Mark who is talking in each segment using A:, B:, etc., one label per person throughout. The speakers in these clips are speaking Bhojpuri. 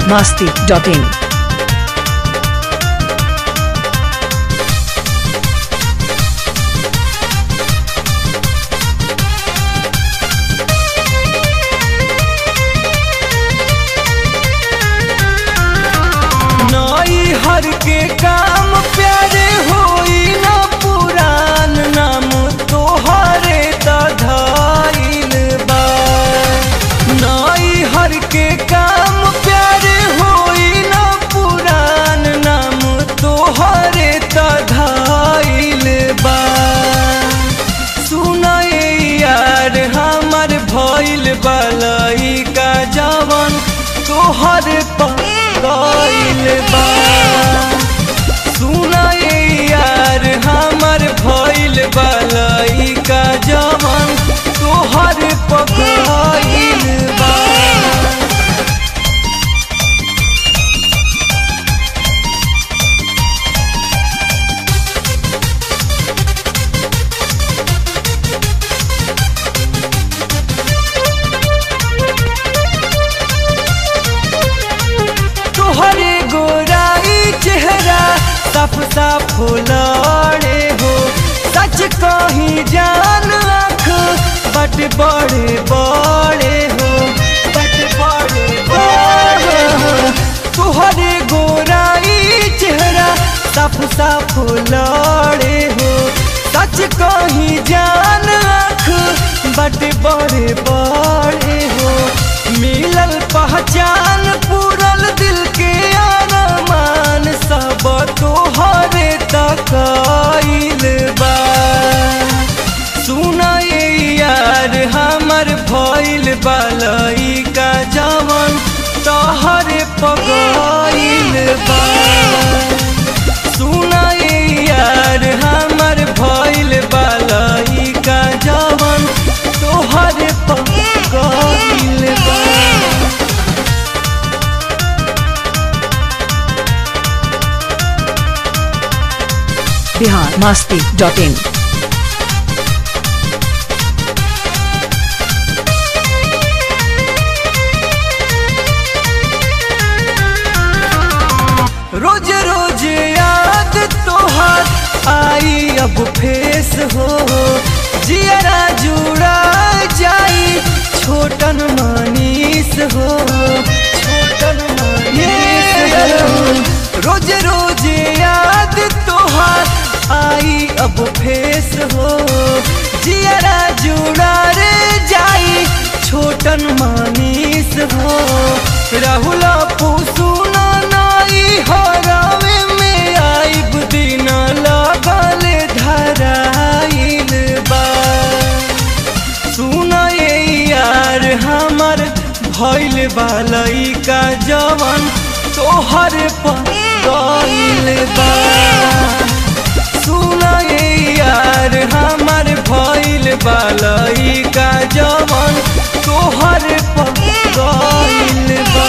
A: masti.in.
B: नई हर के काम प्यारे होई न पुरान नाम तोहरे तधाइल बा नई हर के काम प्यारे होई न पुरान नाम तोहरे तधाइल बा सुनाए यार हमर भइल बलई का जवन तोहर पगइल बा सुनाए यार हमर भइल बलई का जवन तोहर पगइल बा तोहरे गोराई चेहरा साफ साफ लड़े हो सच कही जान आँख बट बड़े बड़े हो बट बड़े बड़े हो तोहरे गोराई चेहरा साफ साफ लड़े हो सच कही जान आँख बट बड़े बड़े हो मिलल पहचान पूरल दिल के अरमान सब तोहरे तकइल बा सुनाए यार हमर भइल बलई का जवन तोहरे पगइल बा सुनाए यार हमर भइल बलई का जवन तोहरे पगइल बा
A: Bihar masti.in.
B: रोज रोज याद तोहार आई अब फेस हो जियरा जुड़ा जाई छोटन मनीस हो छोटन मनीस हो रोज रोज याद तोहार आई अब फेस हो जियरा जुड़ा रे जाई छोटन मनीस हो राहुल पुसुना नाई हरावे में आइब दिन लगल धराइल बा सुनाए यार हमर भइल बालई का जवन तोहर पगइल बा सुनाए यार हमर भइल बालई का जवन तोहर पगइल बा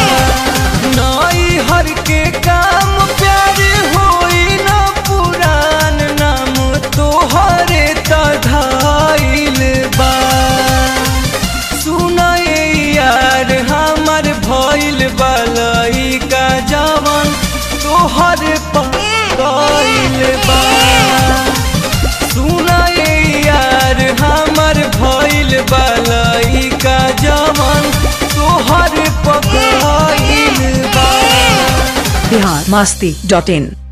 B: नई हर के काम प्यार होई न पुरान नाम तोहरे तधाइल बा सुनाए यार हमर भइल बलई का जवन तोहर पगइल बा सुनाए यार हमर भइल बलई का जवन तोहर पगइल बा
A: Bihar masti.in.